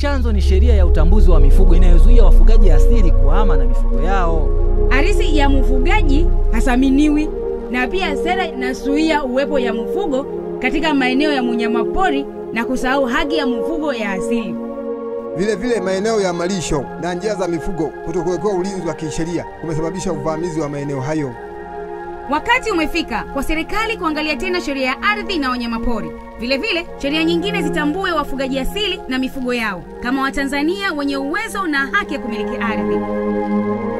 chanzo ni sheria ya utambuzi wa mifugo inayozuia wafugaji asili kuhama na mifugo yao. Arisi ya mfugaji hasaminiwi na pia sera inazuia uwepo ya mfugo katika maeneo ya munyamapori na kusahau haki ya mfugo ya asili. Vile vile maeneo ya malisho na njia za mifugo kutokuwekewa ulinzi wa kisheria kumesababisha uvamizi wa maeneo hayo. Wakati umefika kwa serikali kuangalia tena sheria ya ardhi na wanyamapori. Vile vile sheria nyingine zitambue wafugaji asili na mifugo yao kama Watanzania wenye uwezo na haki ya kumiliki ardhi.